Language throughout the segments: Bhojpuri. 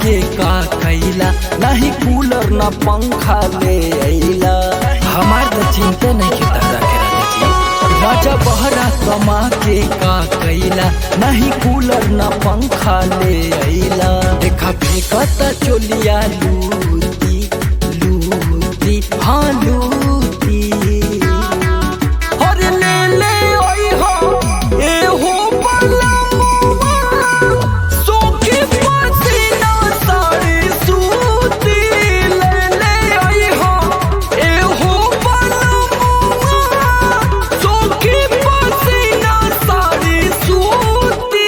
के का कैला नहीं कूलर न पंखा ले अइला हमार तो चिंता नहीं के तारा के राजा जी राजा बहरा कमा के का कैला नहीं कूलर न पंखा ले अइला देखा फेंकता चोलिया लूटी लूटी हाँ लूटी हर ले ले ओई हो ए हो पलमुआ सोके पसीना साड़ी सूती ले ले ओई हो ए हो पलमुआ सोके पसीना साड़ी सूती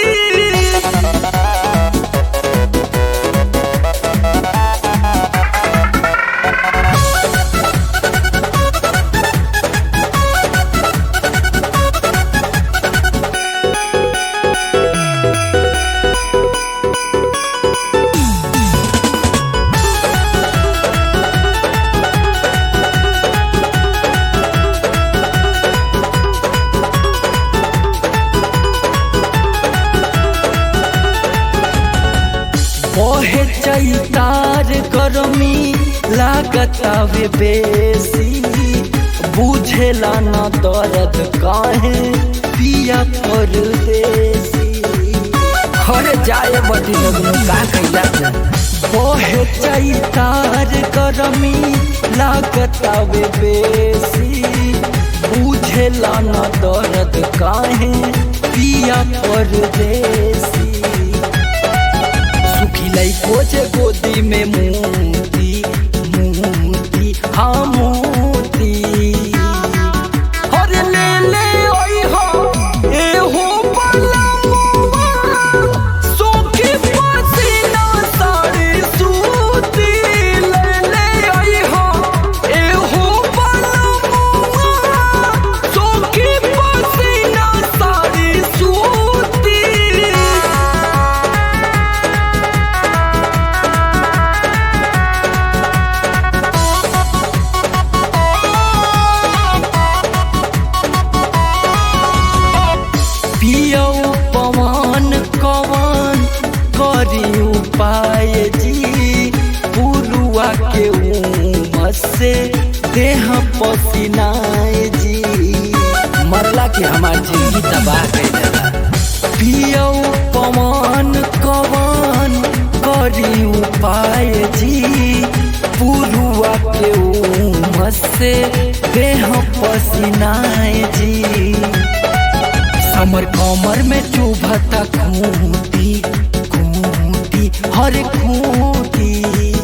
ओहे चैतार गरमी लागतावे बेसी बुझेला न दर्द काहे पिया परदेसी घर जाए बदी लगनो का कैला ओहे चैतार गरमी लागतावे बेसी बुझेला न दर्द काहे पिया परदेसी सुखिलाई खोजे गोदी में मोती मोती हाँ मोती हर ले ले ओई हो ए हो पलमुआ सोखी पसीना साड़ी सूती ले ले ओई हो ए हो पलमुआ सोखी पसीना साड़ी सूती पियौ पवन कवन करी उपाय जी पुरुआ के उमस से देह पसीनाए जी मरला के हमार जिंदगी तबाह कर देला पियौ पवन कवन करी उपाय जी पुरुआ के उमस से देह पसीनाए जी समर कमर में चुभता खूंटी खूंटी हर खूंटी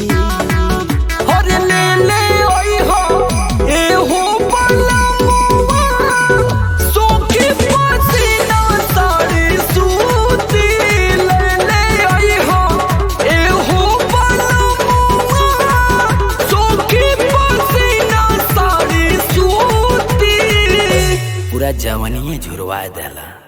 हर ले ले ओई हो ए हो पलमुआ सोके पसीना साड़ी सूती ले ले ओई हो ए हो पलमुआ सोके पसीना साड़ी सूती पूरा जवानी झुरवा देला